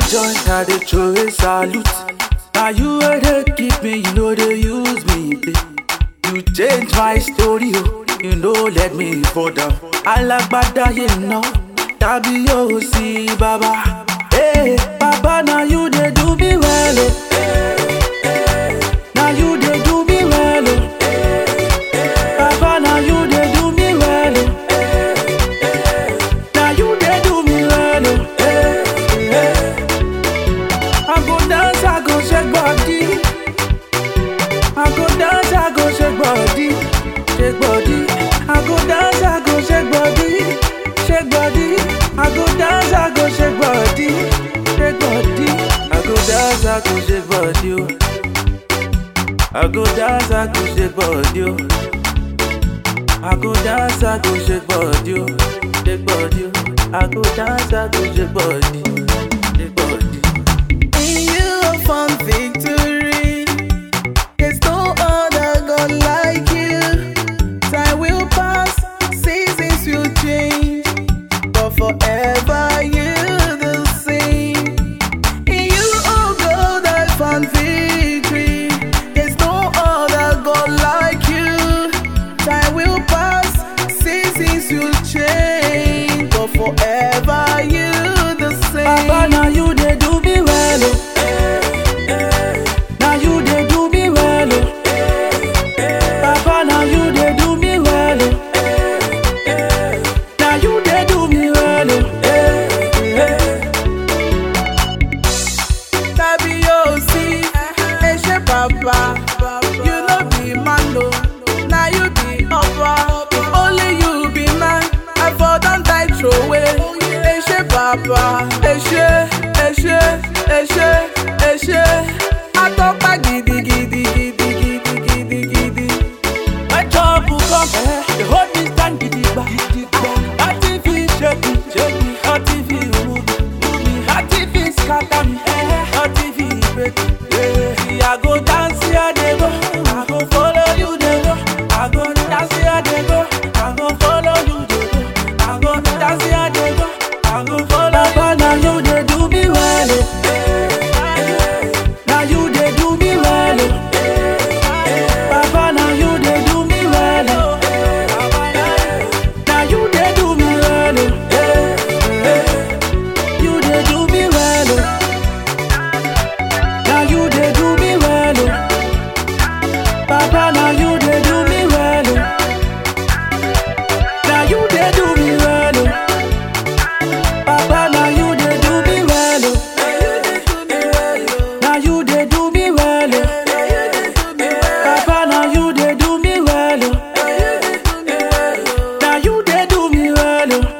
join, I dey throw a salute. Now you where they keep me, you know they use me. Play. You change my story, oh. you know let me fall down. Alágbádá yìí ná, tàbí yóò sí bàbá. Hey, bàbá now you dey do me well. Oh. Now you dey do me well. Oh. Baba, now you dey do me well. Oh. Now you dey do me well. Oh. Hey, hey. I go dance, I go shake body. I go dance, I go shake body, shake body. I go dance, I go shake body, shake body. I go dance, I go shake body, shake body. I go dance, I go shake body. Oh. I go dance, I go shake body. Oh. I go dance, I go shake body, oh. shake body. oh. I go dance, I go shake body, shake body. In you I found victory. There's no other God like you. Time will pass, seasons will change, but forever you the same. In you, oh God, I found victory. There's no other God like you. Time will pass, seasons will change, but forever you the same. Baba, now you dey do me well, oh. Now you dey do me well, oh. Baba, now you dey do me well, oh. Now you dey do me well, oh. tàbí yóò sí ẹṣẹ bàbá you no be man o na you be ọba if only you be man i for don die throway ẹṣẹ bàbá ẹṣẹ ẹṣẹ ẹṣẹ ẹṣẹ atọ́pá gidigidi gidigidi gidigidi. My trouble come, eh, they hold me stand gidigba. Nothing fit shake me, shake me. Nothing fit move me, move me. Nothing fit scatter me, eh, nothing fit break me. Yeah. See, I go dance here, they go. I go follow you, they go. I go dance here, they go. I go follow you, they go. I go dance here, they go. I go follow you. Baba, now you they do me well, oh. Now you they do me well, oh. Baba, now you they do me well, oh. Now you they do me well, oh. You they do me well, oh. Now you they do me well, oh. Baba, now you they do me well, oh. Now you they do me well, oh. Baba, now you they do me well, oh. Now you they do me well, oh. Papa, now you they do me well, oh. Now you they do me well, oh.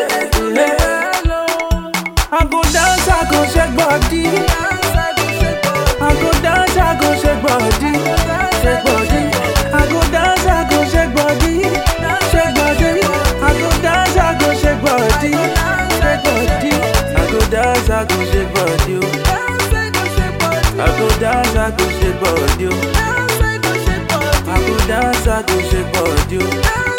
I go dance, I go shake body. I go dance, I go shake body, shake body. I go dance, I go shake body, shake body. I go dance, I go shake body, shake body. I go dance, I go shake body. oh. I go dance, I go shake body. oh. I go dance, I go shake body. oh.